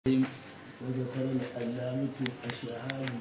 وذكر العلامة الشهاب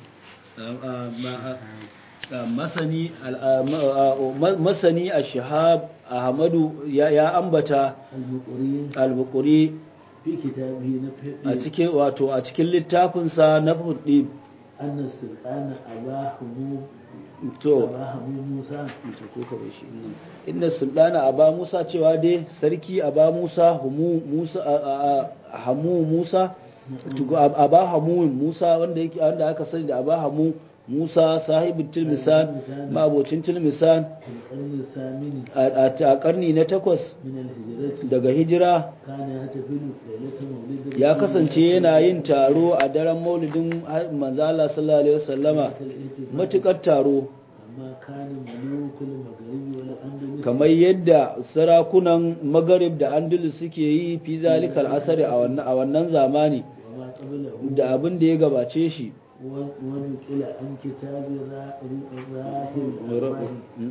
masani masani a shahab ahmadu ya ambata المقرين al-buquri في كتابه نفح a cikin wato a cikin littafinsa na fudi أن السلطان أبا حمود to أبا حمود موسى to ko ka bai shi nan inna sultana aba musa cewa dai sarki aba musa humu musa a- a- a- hamu musa tugu ab- aba hamu musa wanda yake wanda aka sani da aba hamu musa sahibin tilmisan mabocin tilmisan في القرن الثامن a a karni na takwas من الهجرة daga hijira كان يحتفل ليلة مولد ya رسول kasance الله yana yin taro a daren maulidin manzala sallallahu alaihi wasallama الاحتفال matukar taro كما كان ملوك المغرب والأندلس kamar yadda sarakunan magarib da andalus suke yi fi zalikal asari a wannan a wannan zamani وما قبله da abin da ya gabace shi و- ونقل عن كتاب را- راهب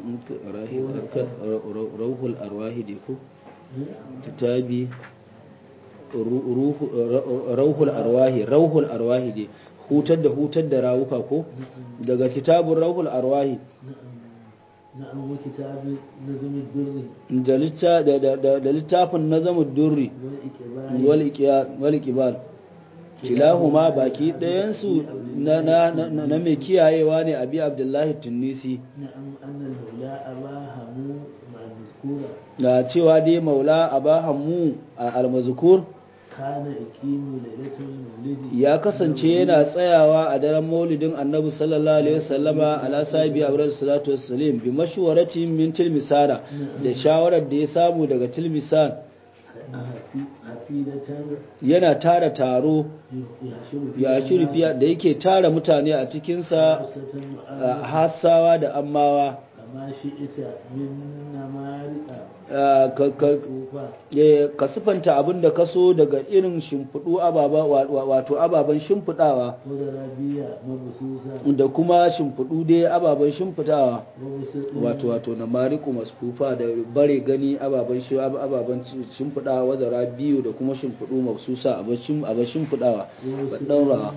الأرواح rauhul arwahi ne ko kitabi rauhul arwahi rauhul arwahi ne hutar da hutar da rawuka ko daga kitabun rauhul arwahi نعم وكتاب نظم الدر da litta- da- da- da- da littafin nazamud durri والإكبار wal ikbal kilahuma baki ɗayansu na, na, na, na mai kiyayewa ne abi abdullahi tunisi نعم أن المولى أبا همو مع المذكورة na cewa dai maula abahammu a almazkur كان يقيم ليلة المولد ya kasance yana tsayawa a daren maulidin annabi sallallahu alaihi wasallama ala sahibi abdul salatu wassalam bi mashwaratin min tilmisana da shawarar da ya samu daga tilmisan حفيدة yana tara taro يحشر ya shirfiya da yake tara mutane a cikinsa خاصة a hassawa da ammawa كما شئت من نمارق a, ka- ka- كوفة eh, ka sifanta abin da ka so daga irin shimfiɗu ababa wa- wa- wato ababen shimfiɗawa وزرابية مبسوسة da kuma shimfiɗu dai ababen shimfiɗawa وبسط wato wato na mariku maskufa da bare gani ababen shi ababen shimfiɗawa wazara biyu da kuma shimfiɗu mafsusa abin shimfiɗawa ba ɗaura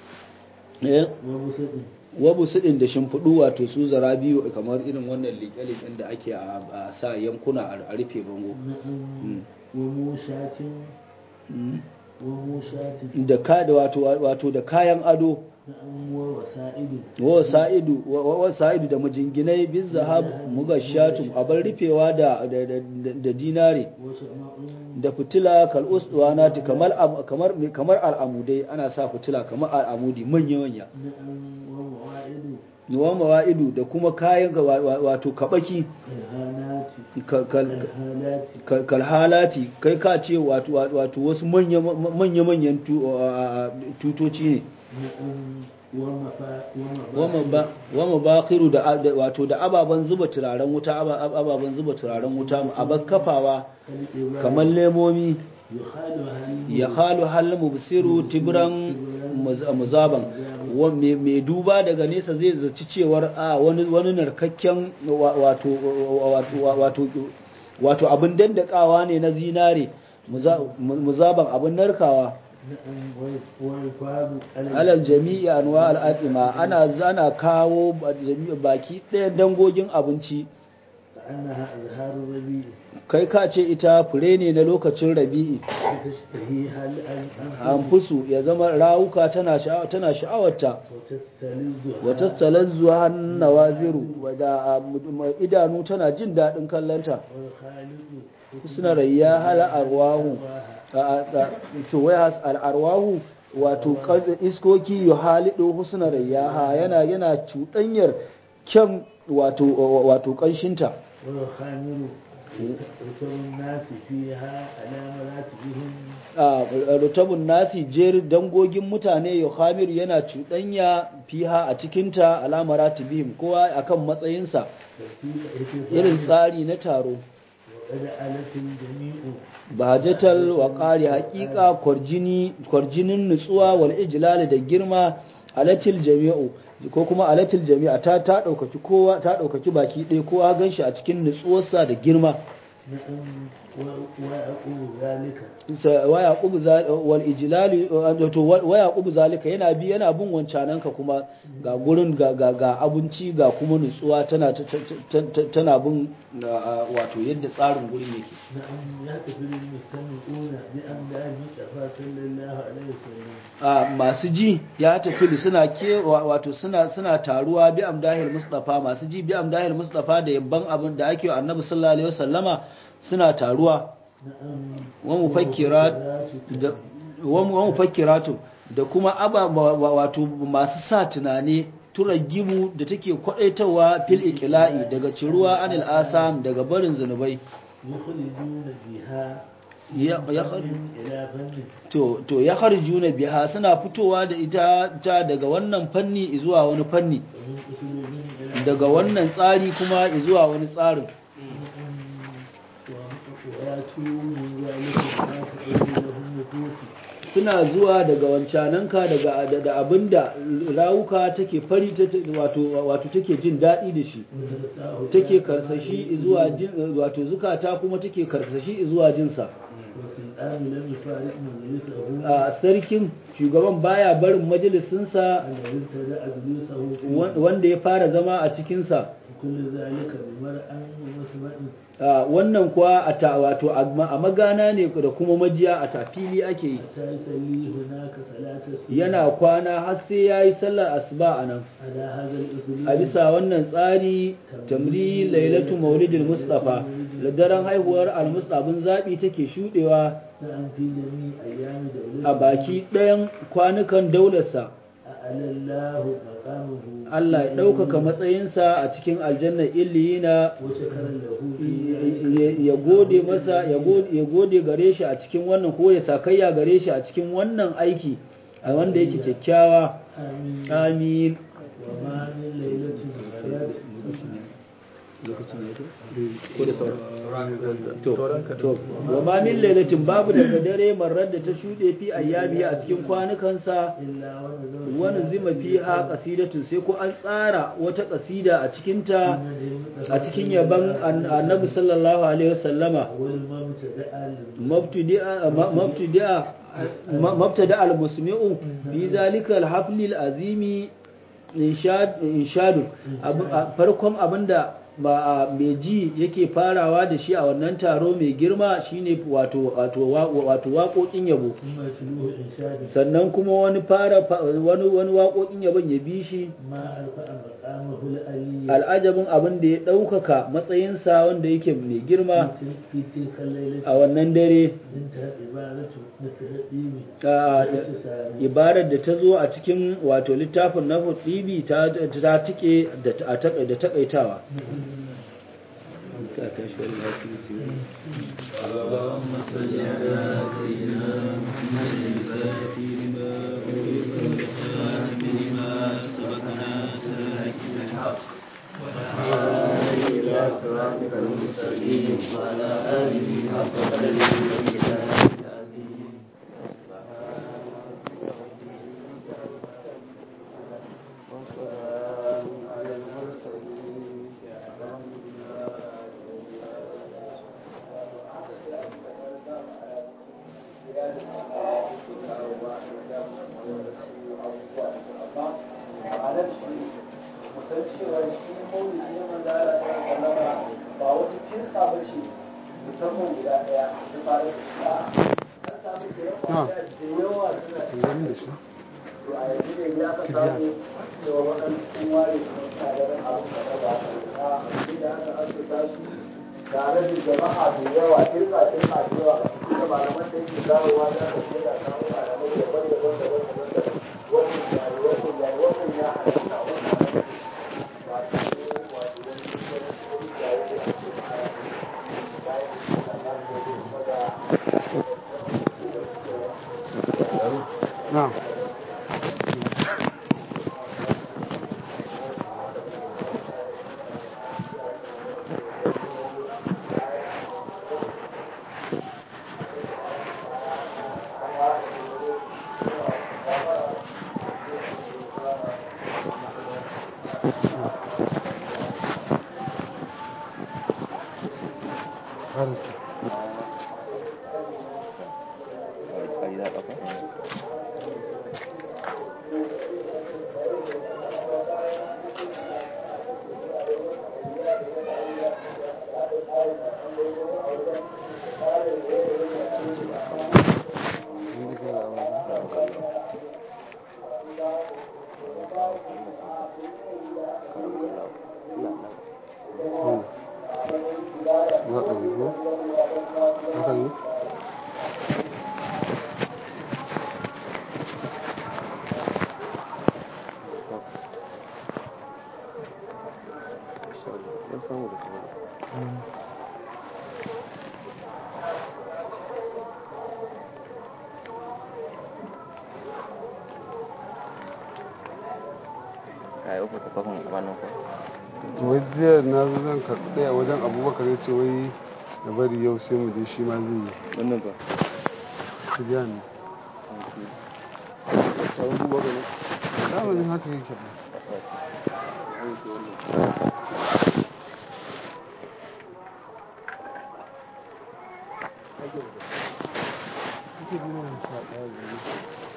eh وبسط wabu suɗin da shimfiɗu wato su zara biyu kamar irin wannan liƙe-liƙen da ake a a sa yankuna a a rufe bango نعم وموشات Mm. وموشات da ka da wato wato da kayan ado نعم ووسائد wa sa'idu wa wa sa'idu da mujinginai biz zahab mugashatu abar rufewa da da, da, da dinare وشمع da fitila kal uswanati kamar am- kamar kamar al'amudai ana sa fitila kamar al'amudi manya manya نعم ومواعد wa mawaidu da kuma kayan ga wa- wa- wato kabaki الهانات kal- kal- الهالات kal- kalhalati kai ka ce wato wato wasu manya manya manyan tutoci ne نعم ومفا wama ba wama baqiru da da- wato da ababan zuba turaren wuta aba- ababan zuba turaren wuta aban kafawa kamar lemomi يخال هل ya halu hal mubsiru tibran muz- muzaban wa- me me duba daga nesa zai zaci cewar a wani wani narkakken wa- wato wato wato wato abin dandakawa ne na zinare muza- muzaban abin narkawa نعم والفاظ alal jami'i anwa al'adima ana zana kawo ba- jami'i baki ɗayan dangogin abinci كأنها أزهار الربيع kai ka ce ita fure ne na lokacin rabi'i وتشتهيها الأنفس anfusu ya zama rawuka tana sha'awa tana sha'awarta وتستلذها wata talazzuwa hannu waziru wadda idanu tana jin daɗin kallanta والخالق suna rayya hala arwahu to wai has al'arwahu wato kan- iskoki yu halidu husna rayyaha yana yana cuɗanyar kyan wato wato ƙanshinta والخامر ركب الناس فيها على مراتبهم a rutabun nasi jeri dangogin mutane yohamir yana cuɗanya fiha a cikinta alamara tibihim kowa akan matsayinsa irin tsari na taro وقد ألت الجميع bajatal wa ƙari haƙiƙa kwarjini kwarjinin nutsuwa wal ijlal da girma alatil jami'u ko kuma alatil jami'a ta ta ɗaukaki kowa ta ɗaukaki baki ɗaya kowa ganshi a cikin nutsuwarsa da girma نعم ويقول ذلك Sa- wa yaqubu za- wal ijlali wato wa yaqubu zalika yana bi yana bin wancananka kuma ga gurin ga ga, ga abinci ga kuma nutsuwa tana ta- ta- ta- ta- tana bin ah, wato yadda tsarin gurin yake نعم يحتفل المستمعون بأمداد المصطفى صلى الله عليه وسلم a masu ji ya tafi suna ke wa- wato suna suna taruwa bi amdahil mustafa masu ji bi amdahil mustafa da yabban abin da ake wa annabi sallallahu alaihi wasallama suna taruwa نعم wa mufakkirat da wa mu- wa mufakkiratu da kuma aba wa- wa- wato masu sa tunani turagibu da take kwadaitawa fil iqla'i daga ciruwa anil asam daga barin zanubai يخرجون بها ya ya فن إلى فن to to ya harjuna biha suna fitowa da ita ta daga wannan fanni zuwa wani fanni ومن أسلوب إلى daga wannan tsari kuma zuwa wani tsarin ويأتوا من ذلك ما تقول لهم نفوس suna zuwa daga wancananka daga da- da abinda rawuka take fari ta- ta- wato wato take jin daɗi da shi وتلقاه take karsashi zuwa jin wato zukata kuma take karsashi zuwa jinsa والسلطان لم يفارق مجلسه a sarkin shugaban baya barin majalisinsa الذي ابتدأ جلوسه فيه wan- wanda ya fara zama a cikinsa كل ذلك بمرأة ومسمع a wannan kuwa a ta wato a ma- a magana ne da kuma majiya a tafili ake yi حتى يصلي هناك ثلاث سنين yana kwana har sai ya yi sallar asuba a nan على هذا الأسلوب a bisa wannan tsari tamri lailatu maulidil mustafa da daren haihuwar almustafin zaɓi take shuɗewa نعم في جميع أيام دولته a baki ɗayan kwanukan daularsa أعلى الله مقامه Allah ya ɗaukaka matsayinsa a cikin aljannar illiyina وشكر له ya- ya gode masa ya gode- ya gode gare shi a cikin wannan ko ya sakayya gare shi a cikin wannan aiki a wanda yake kyakkyawa آمين amin وما من ليلة مرت ko da sauran to to wa ma min lailatin babu daga dare marar da ta shuɗe fi ayyami a cikin kwanukansa إلا ونزل wani zima fiha qasidatun sai ko an tsara wata qasida a cikin ta a cikin yaban an- annabi sallallahu alaihi wasallama والمبتدأ mabtudi'a ma- mabtudi'a ma- mabtada al-musmi'u fi zalika al-hafli al-azimi inshad inshadu Abu- a- farkon abinda ba mai ji yake farawa da shi a wannan taro mai girma shine wato wato wa- wato waƙoƙin yabo ثم تلوه إنشاد sannan kuma wani fara fa- wani wani waƙoƙin yabon ya bi shi ما أرفع مقامه الألي al'ajabin abin da ya ɗaukaka matsayinsa wanda yake mai girma في تلك الليلة a wannan dare انتهت عبارة التهديم a- والاتسام ibarar da ta zo a cikin wato littafin na hudibi ta ta tike da ta- a taka- da takaitawa اللهم صل على سيدنا محمد الفاتح لما أغلق والخاتم لما سبق ناصر الحق بالحق والهادي إلى صراطك المستقيم وعلى آله حق قدره ومقداره العظيم وسلام على المرسلين الحمد لله ma'anar shi musan cewa shi maulidi na manzara ta sallama ba wata kirka ba ce musamman guda ɗaya ta fara da shi a an samu da yawa da yawa suna to a yanzu ne ya ka samu cewa waɗansu sun ware kuma suna ganin abin da ba a da aka asusa shi tare da jama'a da yawa kirka kirka da yawa da malaman da yake zarowa da aka ce da samu malamai daban daban daban daban daban wannan ya yi wannan ya yi wannan ya halatta wannan halatta wato ne wato wani wani wani ya yi da ake mara ya yi da na da kuma da نعم خالص wai jiya na zo zan karɓi ɗaya wajen abubakar ya ce wai da bari yau sai mu je shi ma zai yi wannan ba su biya ne sauran duba ga ne zamanin haka yake ba Ake bi na sha ɗaya da ne.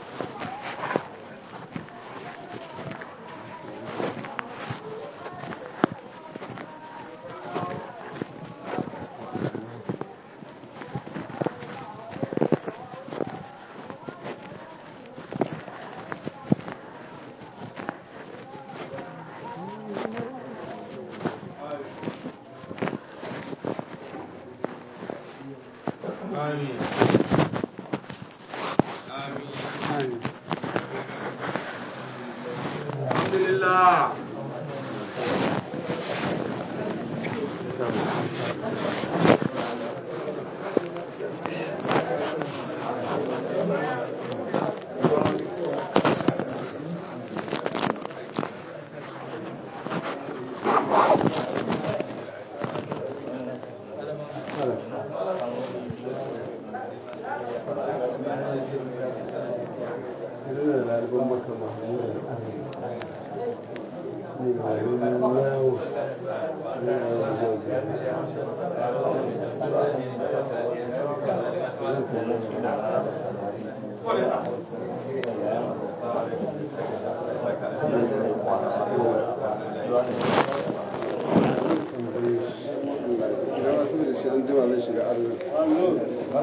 Amin. Alhamdulillah. Ina da ɗaliban maka Mahmud ne da yawo ne Idan wasu da shi an jima zai shiga arziki.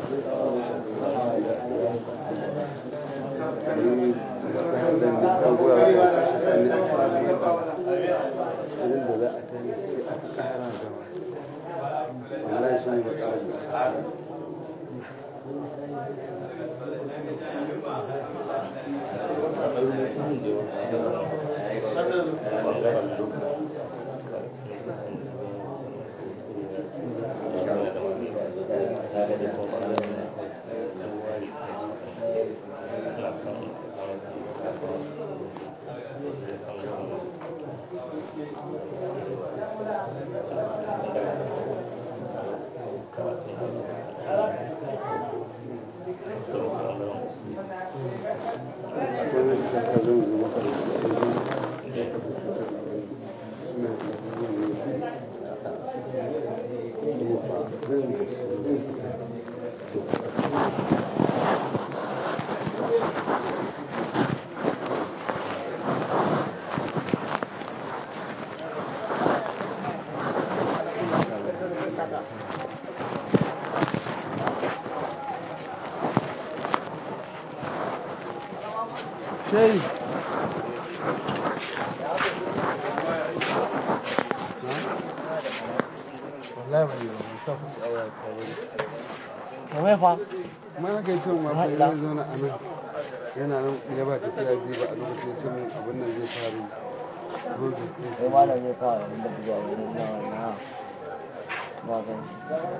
Şey. Wallahi ban yi ba, ban sa kuɗi a waya ta wuri. Kamar fa? Kuma na kai cin ma fa zai zauna a nan. Yana nan ya ba tafiya biyu ba a lokacin ya ce min abin nan zai faru. Project ɗin Sai malam zai fara wanda buga wani na na ba zan shi.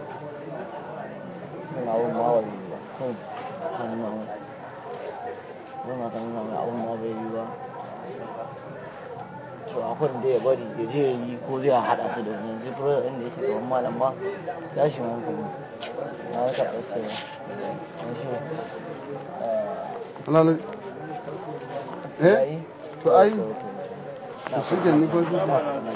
Ina wani ma wani ba. Kun kan nan. Yana kan nan abun ma bai yi ba. To akwai da ya bari ya je ya yi ko zai haɗa su da wani zai fura inda yake gaban malam ba tashin hankali. Na yi karɓar sai ba. Wani shi. Halal. Eh? To ai, to shi ke ni ko shi ke.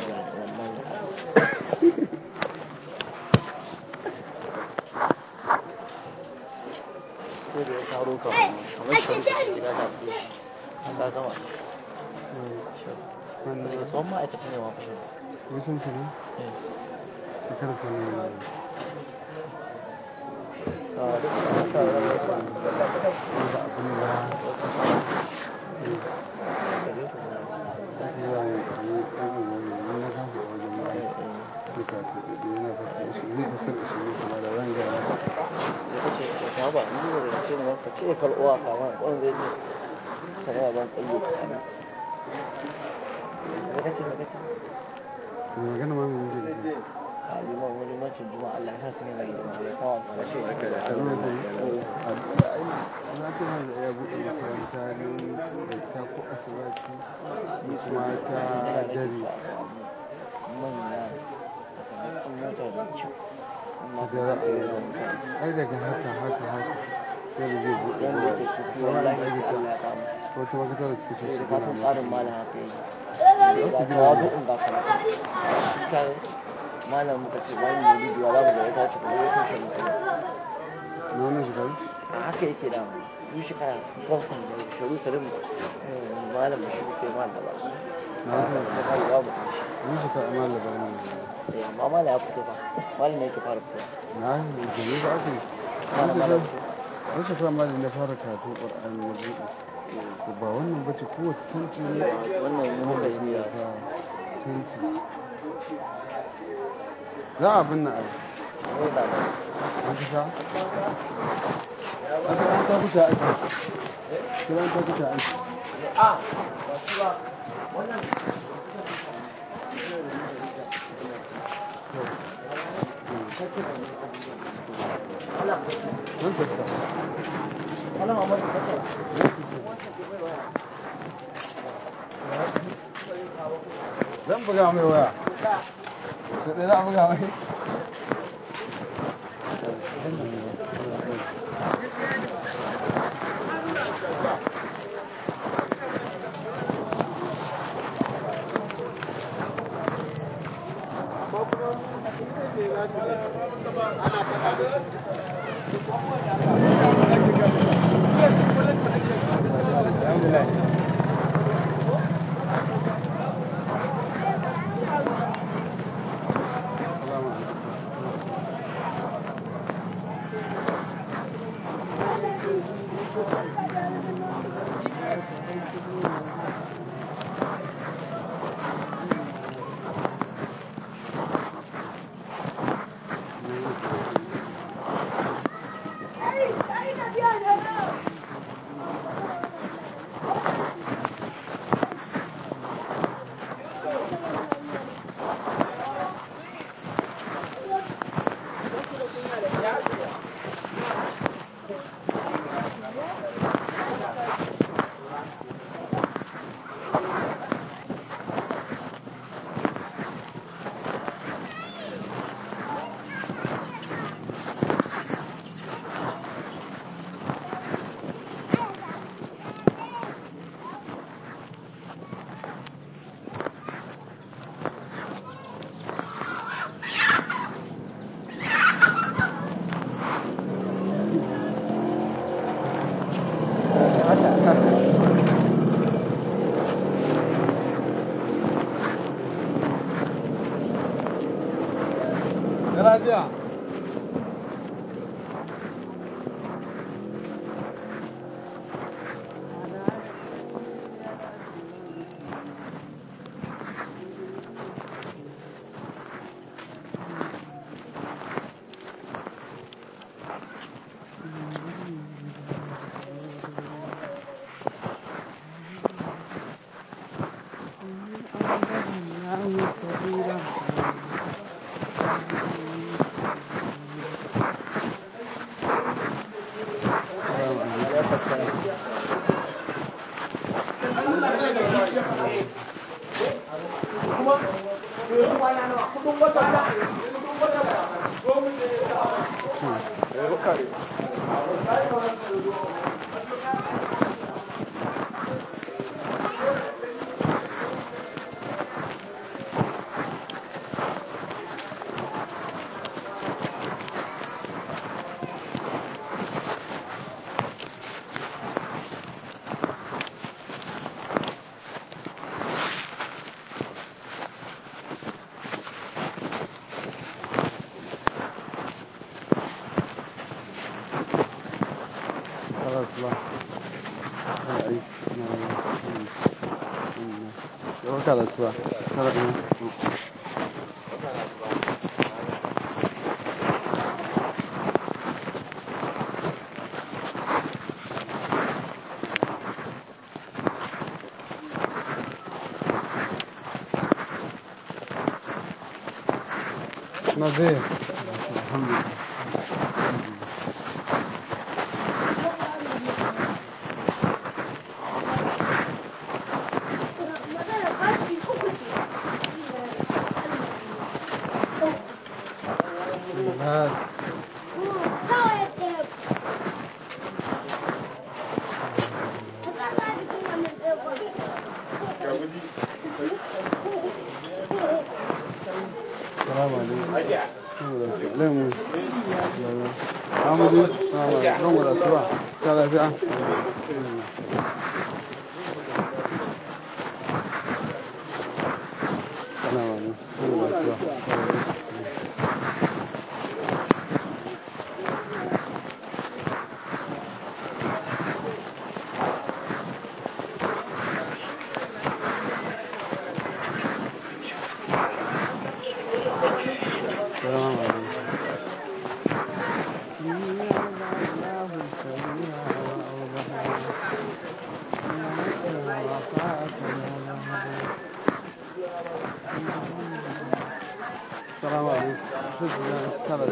ko da ya taro ka kamar shi da gida ta fi ka gama Wannan daga tsohon ma'aikaci ne ma kusa wasan sa ne? Shekara sa ne. a duk da aka rarraba su Wanda abin da ya yi yi ɗan uwan ne na kasa a wajen mai duka ta ɗaɗe yana fasar shi zai fasar da shi ne kuma da ran gaya ya kace ka ta ba ni da ce ne ka ce fal'uwa kamar wani zai ce ka yi ban tsaye ka kana ya kace ka kace to magana ma me yake da shi a liman wani macin juma'a Allah ya sa sun yi rage da ya kawo a shi a zuwa da yi na tana da ya buɗe makaranta nan da ta ko asibiti kuma ta dare manya a samu mota da kyau amma da ra'ayi ai daga haka haka haka sai da zai buɗe wanda ke kuku wallahi sai aikata Allah ya kawo wata makarantar da suke so sai su da gina kafin masa tsarin malam haka yi ga tawadu in ga karatu shi kai malam muka ce bayan maulidi ya zamu ga ya tace kuma ya tushe musu na wannan shekaru a haka yake da mu duk shekara su farkon da sharu salim malam shi sai malam ba na wannan da kai babu shi wani shekara amma labarin ne eh amma malam ya fito ba malam ne yake fara fito na gani ba aka yi malam malam wani shekara ma da na fara karatun ƙwar'ani na buɗe to ba wannan ba ce kowace tanti ne wannan mu muka yi ya ta tanti za a binne ai ne ba ba an kusa wata ran ta kusa aiki kiran ta kusa aiki Don tafiya. malam Ahmad ka ce zan buga mai waya sai dai za a buga mai Salamu alaikum. Da lafiya. Salamu alaikum. خلاص بقى انا عايش انا خلاص بقى خلاص نظيف الحمد لله بس السلام عليكم لا مو عمودي السلام عليكم الصباح تعال في السلام عليكم الصباح السلام عليكم السلام عليكم السلام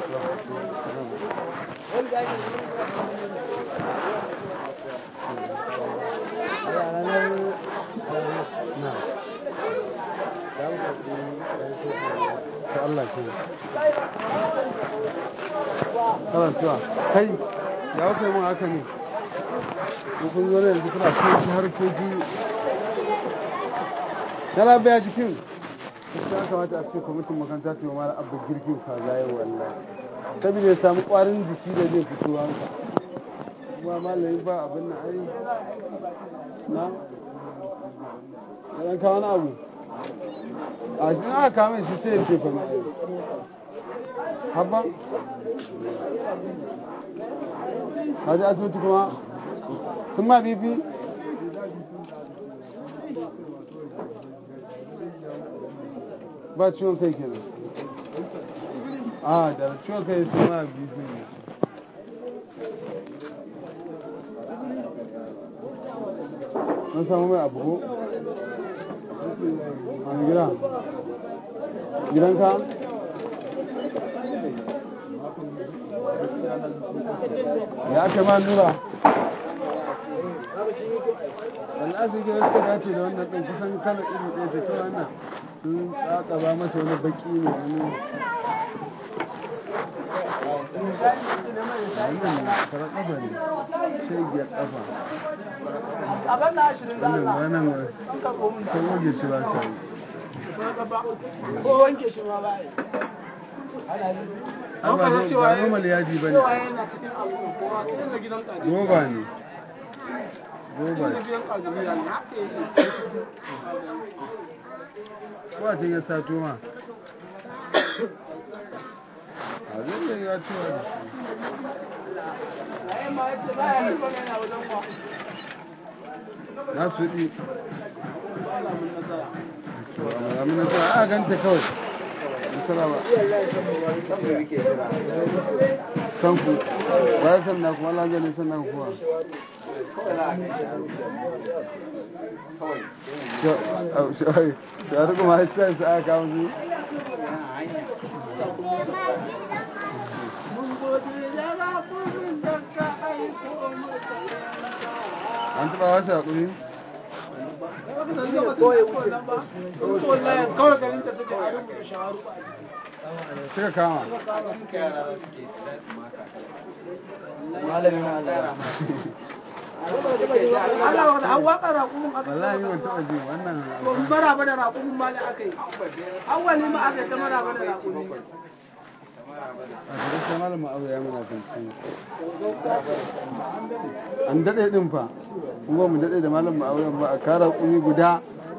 نعم Allah ke kawai suwa kai ya wuce mun haka ne ko kun zo ne yanzu kuna kai harkoki yana baya jikin ya kamata a ce kwamitin makaranta ta yi wa mara abu girkin kaza yau wallahi saboda ya samu kwarin jiki da zai fito hanka kuma malami ba abin na ai na ɗan kawo na abu a shi aka kame shi sai ya ce fa mai habba a ji asibiti kuma sun ma bibi ba ciwon kai kenan a da ciwon kai sun ma bibi ne mun samu mai abu ko wani gida gidanka ya ake ma nura wallahi sai ga suka dace da wannan ɗin kusan kala iri ɗaya ce kawai wannan sun tsaka ba masa wani baki ne wani wannan karar ƙafa ne shegiyar ƙafa wannan wannan kan waje shi ba sa yi ko wanke shi ma ba yi Ai ba zo- ba normal yaji ba ne cewa yana cikin abu kuma cikin da gidan kaji roba ne roba da ne gidan kaji ne haka yake ko a can ya sato ma a zai da ya cewa da shi ai ma yace ba ya yi bane yana wajen kwa na su ɗi alamun nasara alamun nasara a ganta kawai nasara ba sanku ba ya sanna kuma Allah zai sanna ku kuwa shawar kuma ya ce su aka kawo su mun gode ya ba kurin da ka aiko mata an taɓa wasu haƙuri kawai garin ta suke a rubuta shawaru ba suka kama malamin Allah Allah wanda an waka raƙumin aka wallahi ban taɓa ji wannan to in maraba da raƙumin ma da aka yi awwali ma aka yi ta maraba da raƙumi a cikin sai malamin abu ya muna kanci an daɗe ɗin fa kuma mu daɗe da malamin auren ba a kara ƙumi guda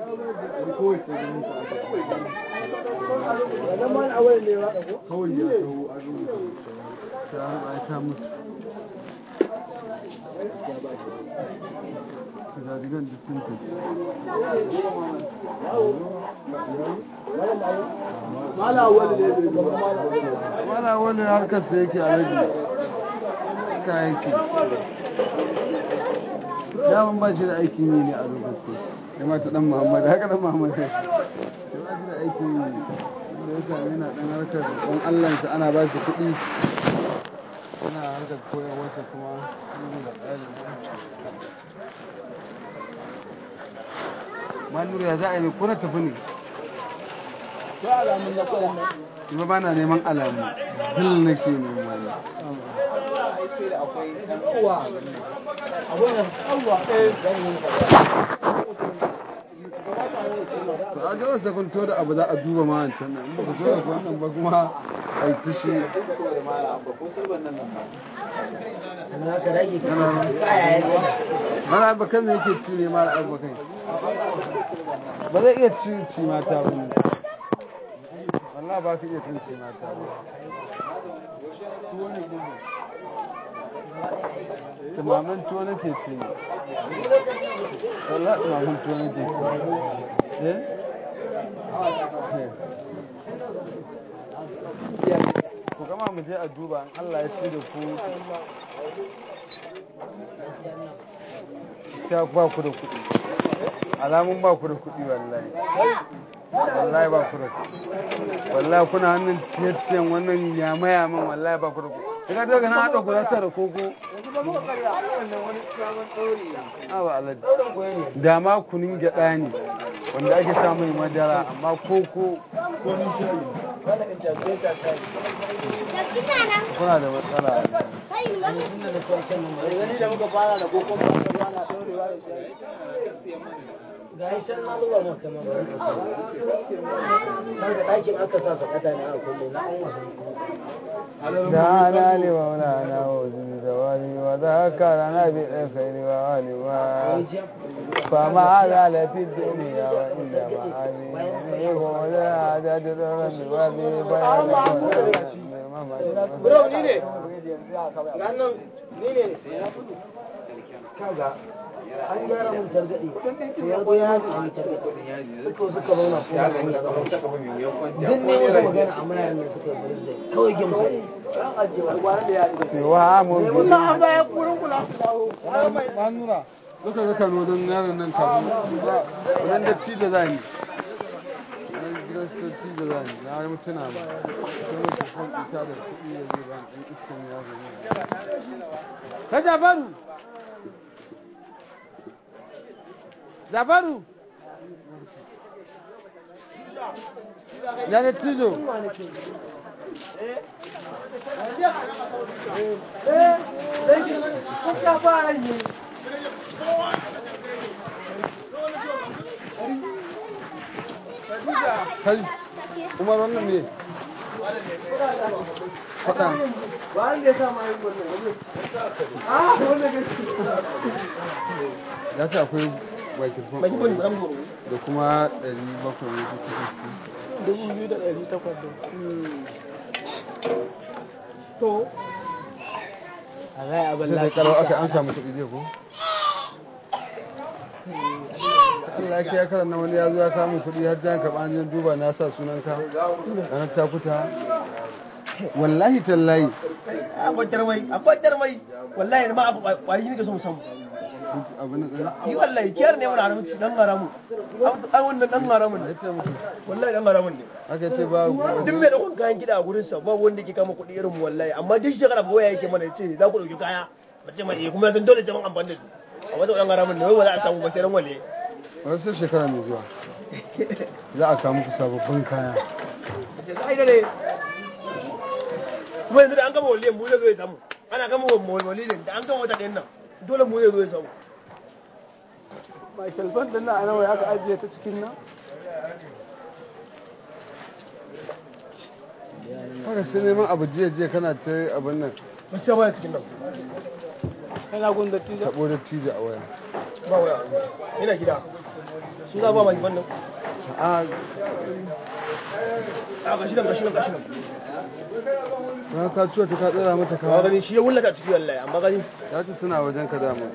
kawai ya sau a rubuta ta harba ta mutu Gadigan da sun tafi. mala wani ne bai gaba mala Wala wani harkarsa yake a rage. Ka yake. Daman ba shi da aikin yi ne a lokacin. Ya mata dan Muhammad, haka dan Muhammad ya ce. Ya ba shi da aikin yi. da ya sami na ɗan harkar ɗan allansa ana ba shi kuɗi ana harkar koyarwarsa kuma inda da ƙari manuru ya za a yi ko na tafi ne to alamun na kwanan nan kuma ba na neman alamu dil nake nema ne yawa abin nan yawa eh zan yi to a ga wasa kun to da abu za a duba ma wancan nan in ba ku so da wannan ba kuma a yi tishi Ana ka rage Ana- kaya ya mana abu kan me yake ci ne mara abu kai ba zai iya ci ci mata ba ne wallah ba ka iya cin ci mata ba tumamin tuwo nake ci ne wallah tumamin tuwo nake ci eh ku gama mu je a duba in Allah ya ci da ku ta ba ku da kuɗi alamun ba ku da kuɗi wallahi wallahi ba ku da kuɗi wallahi kuna hannun ciye-ciyen wannan yama-yaman wallahi ba ku da kuɗi ina daga na haɗa gurasa da koko awa alaji da ma kunin gyaɗa ne wanda ake sa mai madara amma koko kuna da matsala gani da muka fara da kokon ba ka bana daurewa da shi ga yi can na zuba maka ma bari ka kaga ɗakin aka sa sakata ne a kullum na an wasan دعانا لمولانا وزن زوالي وذكرنا بالخير وعلما فما زال في الدنيا وإنما هذه يقول عدد الرب وذي Bro, ni ne. Ganin ni ne. kaga an gyara mun targaɗe to ya zo ya sami targaɗe suka suka zauna ko da hanya zama duk ne musu magana a muna yin suka yi bari zai kawai gimsa ne an ajiye wani gwanan da ya ɗiga سوام Wannan an baya kurin kula su dawo. Manura, duka ga Kano don yaron nan kafin ba, wannan da ci da zani. Wannan gidan su ci da zani, na yi mutuna ba. Sai mutu son ita da kuɗi da zai ba ɗan iskan yaro ne. Ka Jafaru! Jafaru! Ya ne tijo? Kai, Umar wannan ne? Faɗa. Ya ce akwai bakirfon da kuma ɗari bakwai ne duka kuka. Dubu biyu da ɗari takwas da. To. A zai abin sai da karo aka an samu kuɗi zai ko? Allah ya kiya karan na wani ya zo ya kamun kuɗi har jan karɓa an je duba na sa sunan ka ranar takuta wallahi tallahi Akwai jarmai, akwai jarmai. Wallahi ma abu kwari ne ka so mu samu. abu na tsaye Yi wallahi kiyar ne mana haramci dan haramu. An wannan dan haramun ya ne. ce muku Wallahi dan haramun ne. aka ce ba Duk mai ɗaukar kayan gida a gurin sa ba wanda ke kama kuɗi irin mu wallahi amma duk shekara ba waya yake mana ce za ku ɗauki kaya. Mace mai eh, kuma san dole jaman amfani da su. Amma da dan haramun ne wai ba za a samu ba sai ran wale. wasu shekara mai zuwa za a kawo muku sababbin kaya Ai da ne. Kuma yanzu da an gama waliyan mu zai zo ya samu. Ana gama waliyan da an gama wata ɗayan nan dole mu zai zo ya samu. Michael Van din nan a nawa aka ajiye ta cikin nan? haka sai neman abu jiya jiya kana ta abin nan Gaskiya ba cikin nan. Kana gun da tijo? taɓo da tije a waya Ba waya. Ina gida. Su za ba mai wannan. a A gashi nan gashi nan gashi nan. ran ka ciwo ta ka tsara mata Ba kawa gani shi ya wullata ciki wallahi amma gani ya ce tana wajen ka dama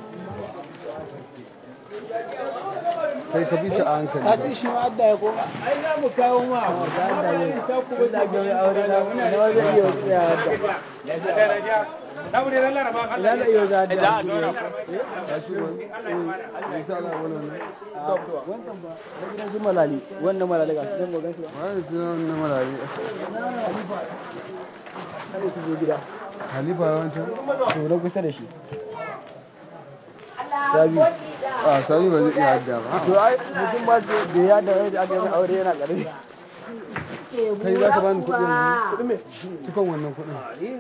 kai ka bi ta a hankali Ka ci shi ma adda ya ko? Ai za mu kawo ma. Da adda ya. Ta kuma da ga aure da muna da wani iya tsaya adda. ina da iyo za da ya shi wani ya sa ala wannan ne wannan ba na gidan su malali wannan malali ga su dan gogan su ba wani tunan na malari kada su zo gida halifa yawancin to na kusa da shi sabi a sabi ba zai iya hadda ba to ai mutum ba da ya da wani aka yi aure yana karami kai za ka bani kuɗin ne cikon wannan kuɗin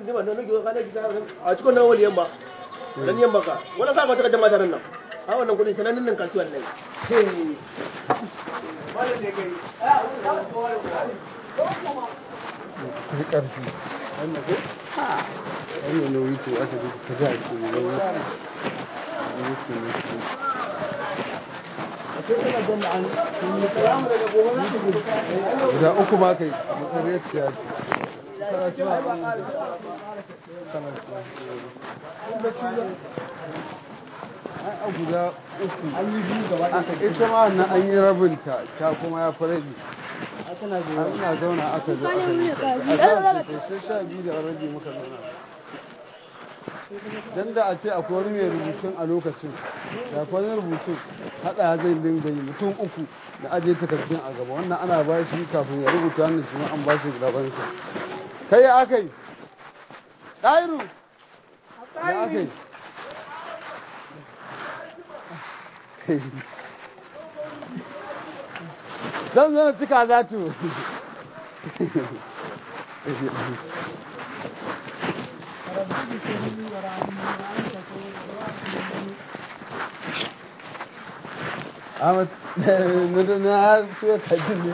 a cikin nan wani yamma nan yamma ka wani sa mata jama'a nan nan a wannan kudin sanannen nan kasuwan nan kai ƙarfi wannan ko wannan nauyi ce aka ji ta ga ce ne nauyi nauyi ce ne ce guda uku ba kai mutsariyar ciya ce kana cewa kana cewa ai a guda uku an yi biyu gaba ita ma wannan an yi rabinta ta kuma ya fi rabi an ina zauna aka zo aka yi a za su sai sha biyu da rabi muka zauna dan da a ce akwai wani mai rubutun a lokacin da akwai wani rubutun haɗa zai dinga yi mutum uku da ajiye takardun a gaba wannan ana ba shi kafin ya rubuta wannan shi ma an ba shi gabansa kai ya aka yi ɗairu ya aka yi zan zana cika za tu Ahmad na na so ka ji ne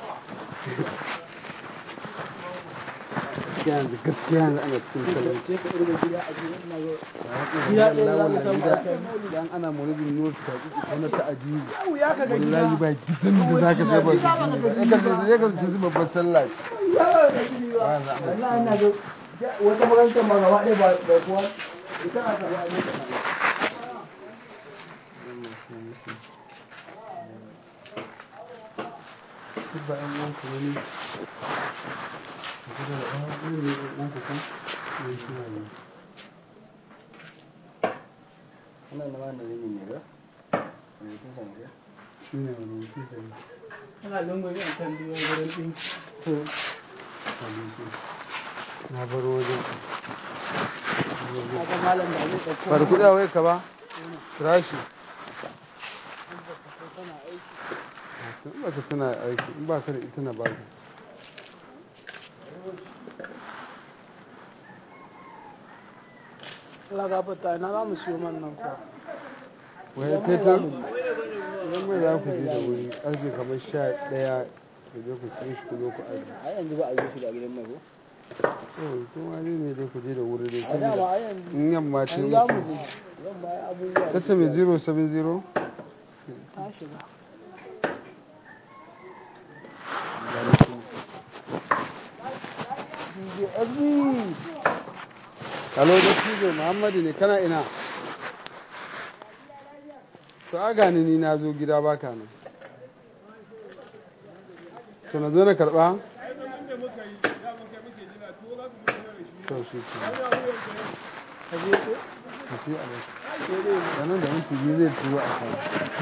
yanzu gaskiya yanzu ana cikin talauci gida ɗaya za mu samu dan ana maulidin nur ta wani ta ajiyu wallahi ba gidan da za ka sai ba gidan ba ya ka sai babban sallah ce wata makarantar ma gaba ɗaya ba ba kuwa ita a taɓa a duk ba ɗan uwanku ba ne ku da ɗan uwan ne ɗan uwanku kan ne shi ne wannan na wanda zai ne ba rubutun sa ne shi ne rubutu da ne ana lungu yan kan biyo gurin ɗin to na baro wajen aka malam da zai ɗauko ba da kuɗi a wai ka ba rashi in ba ta tana aiki in ba ka da ita na ba ka Allah gafarta ina za mu siyo man nan kuwa wai fetur idan mai za ku je da wuri ƙarfe kamar sha ɗaya ku je ku sai shi ku zo ku aji a yanzu ba a yi shi da gidan mai ko to kuma dai ne dai ku je da wuri dai a dama saboda a yanzu in yamma ce an za mu muku je zan ba abubuwa ta ce mai 070 ta shiga DJ SB Halo da Tijo Muhammadu ne kana ina? To a gani ni na zo gida baka nan. To na zo na karɓa? To shi ke. ka je ko Ka shi a nan. Sanan da minti biyu zai turo a kan.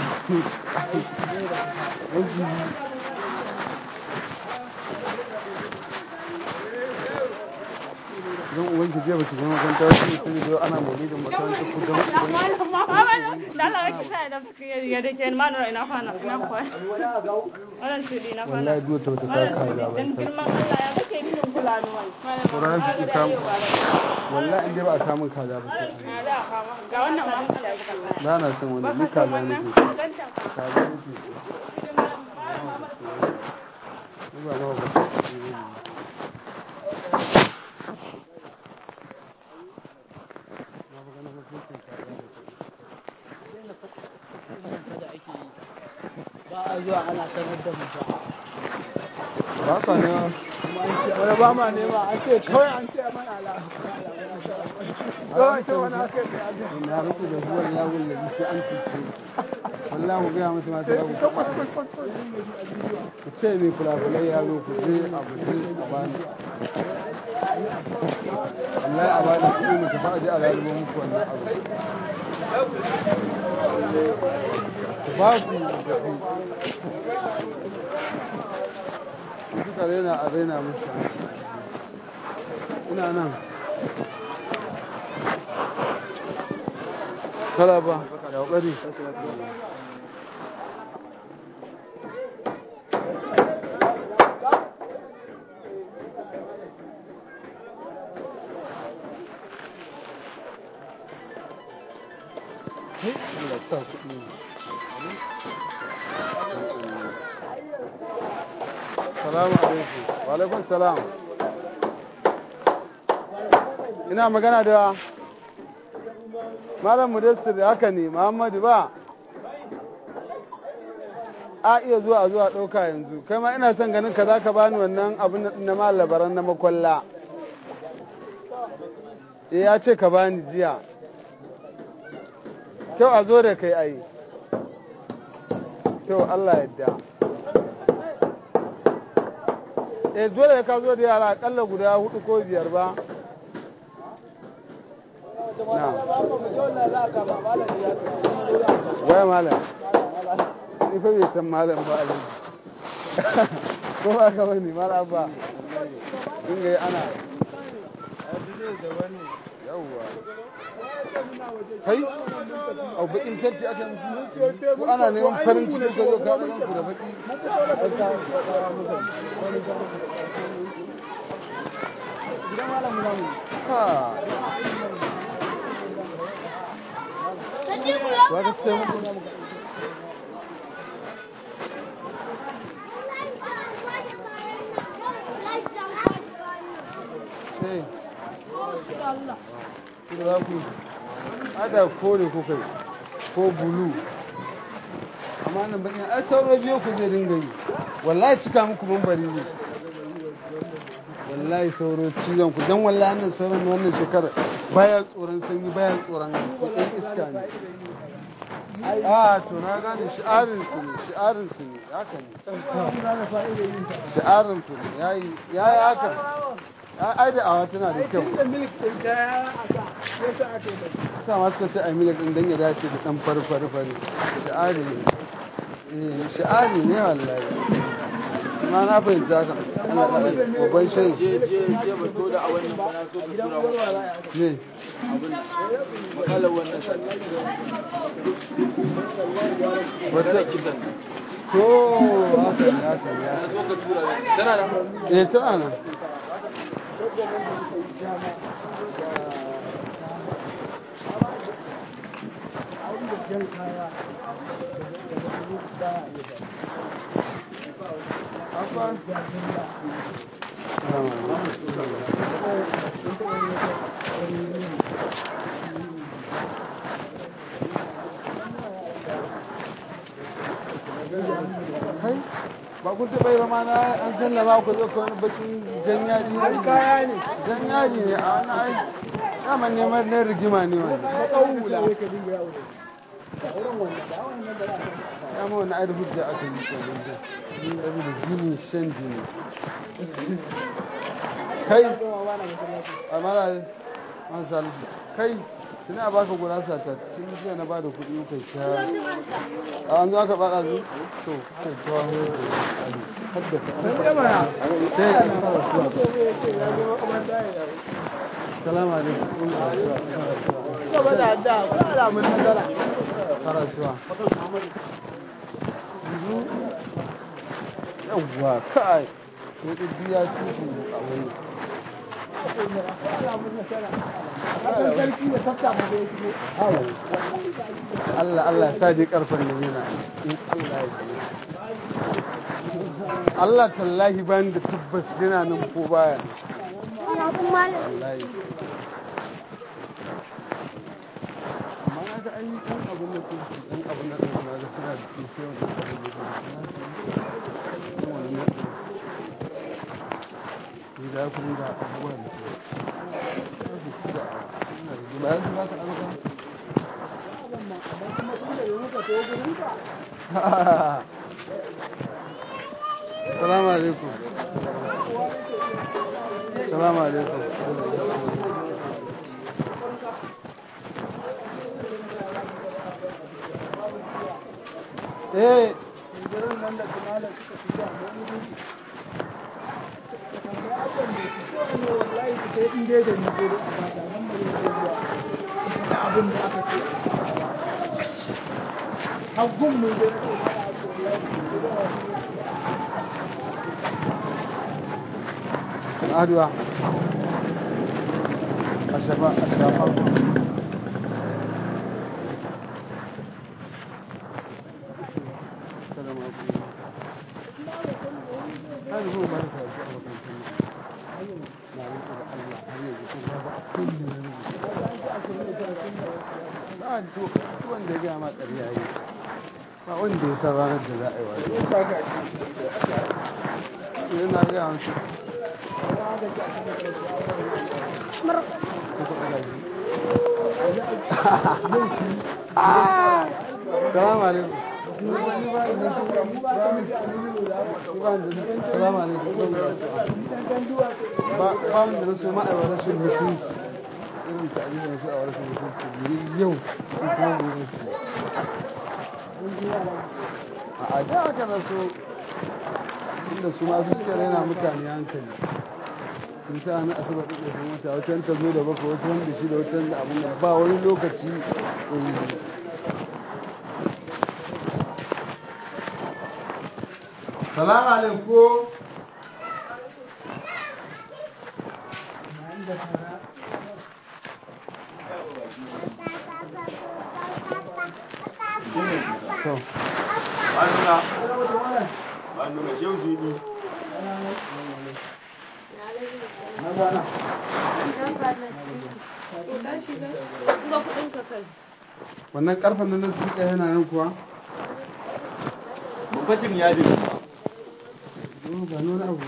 Minti biyu. Don ubanki jiya ba ki zama makaranta wasu ne sun zo ana maulidin makarantar ku don wallahi duwa ta wata ta kaza ba Sauran su ki kamu. wallahi in dai ba a kamun kaza ba sai an ba na son wani ni kaza nake so kaza nake so ni ba ma ba na ba ganin hukuncin kaza da kuɗi. ba a zuwa ana sanar da mu ba ba ka ne wani ba ma nema an ce kawai an ce mana ala kawai ce wani aka yi da abin na rufe da huwar yawon da sai an cuce wallahi ku gaya musu masu yawo ku ce mai fulafulai yaro ku je abu je a bani wallahi a bada kuɗi mu tafi aje a lalubo muku wannan abu ba ku tafi suka raina a raina musu ina nan kala ba ya ƙwari Allah sa kuɗi Salamu alaikum. Wa alaikum salam. Ina magana da Malam Mudassir haka ne, Muhammadu ba. A iya zuwa zuwa ɗauka yanzu. Kai ma ina son ganin ka za ka bani wannan abin na ma labaran na makwalla. Eh ya ce ka bani jiya. Kyau a zo da kai ayi. Kyau Allah yadda. eh dole ka zo da yara akalla guda hudu ko biyar ba waya malam ni fa bai san malam ba a ko ba ka bane malam ba dinga yi ana yawwa kai au bakin fenti aka yi ko ana neman farin ciki ka zo ka ɗagan ku da baki ha ba ka suka yi muku sai ku za ku ada kore ko kai ko bulu amma nan bakin ai sauro biyo ku zai dinga yi wallahi cika muku mambari ne wallahi sauro cizon ku dan wallahi nan sauran wannan shekara baya tsoron sanyi baya tsoron ɗan iska ne a to na gane shi'arin su ne shi'arin su ne haka ne shi'arin ku ne yayi yayi haka ai da awa tana da kyau sa ma suka ce a milik din dan ya dace da dan farfari fari shi'ari ne eh shi'ari ne wallahi ma na fahimta haka Allah da babban shayi je je je ba to da a wannan bana so ka tura mu ne abin makalar wannan sati wata kisan to haka ne haka ne na haka so ka tura tana da ne. eh tana nan Abba. Kai, ba kun taɓa yi ba ma na an sallama ku zo ka wani bakin jan yaji ne? kaya ne. Jan yaji ne a wani ai. Daman neman na rigima ne wani. Ya ma wani ai da hujja aka yi shi wani jan. Ni da jini shan jini. Kai, a mara man salisu. Kai, suna baka gurasa ta tun jiya na bada kuɗi muka sha. A an zo aka bada zu? To, kai ta wani hadda ka. Sai ka fara suwa. Salamu alaikum. Gaba da adda, ko alamun nazara. Fara suwa. Yanzu, yawwa, kai. Sai ɗin ya tutu a wani. Akan sarki da tafta ma da ya shigo. Allah Allah ya sa dai karfan da yana in Allah ya ji Allah tallahi bani da tabbas yana nan ko baya wallahi amma na ga an yi ɗan abin da ke ɗan abin da ɗan na ga suna da shi sai wani abin da ke da wani na ni da ku da abubuwa da ke ba ya ba ka ɗauka salamu alaikum salamu alaikum eh aduwa a shafa a shafa Salamu alaikum. Har zuwa ba da sarki a makarantar nan. Na rike da Allah har yanzu ko ba abin da ya rubuta. Ba a to wanda ya gaya ma ƙarya yi. Ba wanda ya san ranar da za a yi wasu. Yana gaya wasu. Salamu alaikum. Salamu alaikum. Ba ba mu da su ma'aiwa rashin mutunci. Irin ta'abirin su a rashin mutunci. Biri yau su kuma gobe su. A da aka rasu inda su masu suka raina mutane hankali. sun sa na asabar ɗin sun wata wata ta zo da baka wata wanda shi da wata da abin da ba wani lokaci salamu alaikum to wannan karfan nan da suka yana nan kuwa Bambancin yadin Yau ba nuna abu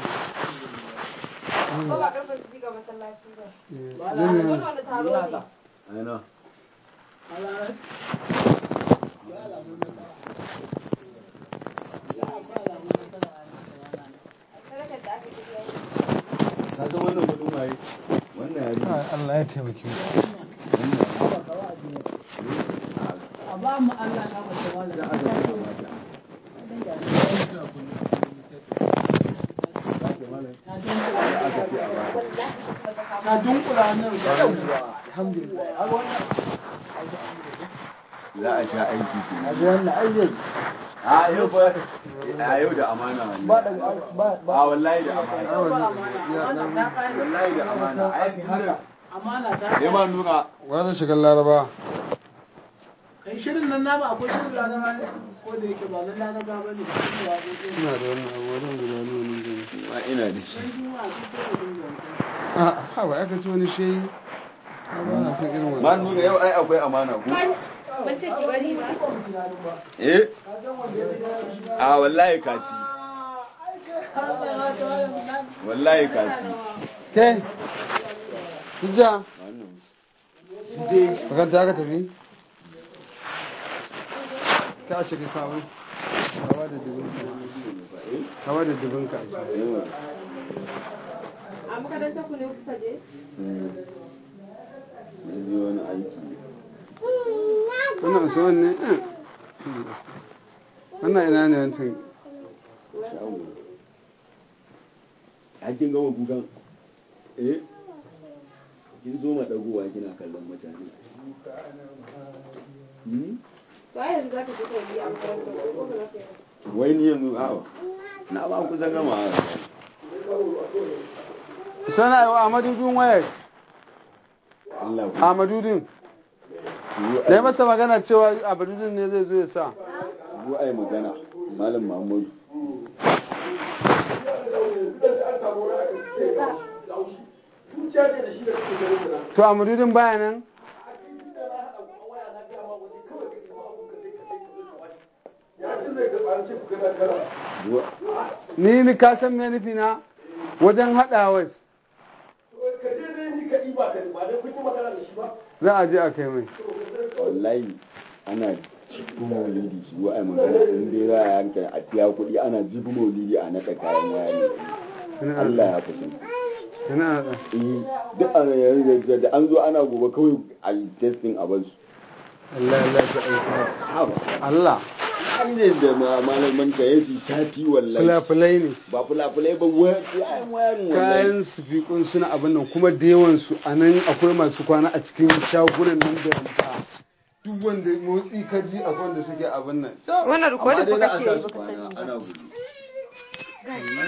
Ko ba karfin su ga masallaci ba. Eh, Wani zan yi- wani taro ne. aina Sadakar da aka tafiya yi. ka san wannan kudin waye wannan yari Ai, Allah ya taimake mu a ba mu Allah na mace wala da aka sa mata aka ce a bata na dunkula nan da yawwa alhamdulillah a wannan za a sha aiki ke a wannan ayyai a yau ba a yau da amana ba wallahi da ba ba a wallahi da amana Ai, wannan ya dan wallahi da amana ai haka amana ta sai ma nuna wa zai shiga laraba kai shirin nan nama akwai shirin laraba ne ko da yake ba nan laraba ba ne ba shi ne waƙoƙi ne ina da wannan abu wajen guda nuna nan gani ma ina da shi sai juma'a su sai da dinga a ha ba aka ci wani shehi Ha, ba na son irin ma wannan nuna yau ai akwai amana ko Ban ce ki bari ba. eh a wallahi kaci wallahi kaci ke tijja wannan je makanta aka tafi ka ce ka kawo kawo da dubinka kawo da dubinka yawa A makarantar ku ne kuka je? na je wani aiki wannan usman ne Eh. wannan ina ne wancan shago a kin gama kukan eh kin zo ma dagowa kina kallon mutane Hmm? To ai yanzu za ka je ka yi a makarantar ku ko ba za ka yi ba? wai ni yanzu awa na ba kusan gama sana yi wa amadudin wayar Allah ku amadudin yi da ya masa magana cewa amadudin ne zai zo ya sa ku ai magana malam Muhammadu to amadudin baya nan ni ni ka san me nufi na wajen haɗawas za a je a kai mai wallahi ana jibi maulidi shi wa ai magana in dai za a yanka a biya kuɗi ana jibi maulidi a naɗa kayan waya ne Allah ya kusa Yana da eh duk an yanzu da an zo ana gobe kawai a testing a basu Allah ya lafi aiki. haba Allah an ne da ma- malaman ka yasi sati wallahi fulafulai ne. ba fulafulai ba wa- kayan wayarin wallahi Kayan sifikun suna abin nan kuma da yawan su a nan akwai masu kwana a cikin shagunan nan da yamma. Duk wanda motsi ka ji akwai wanda suke abin nan. Wannan amma rikodin dai fa za a kake sa yi su baka kwana sani ba. ana gudu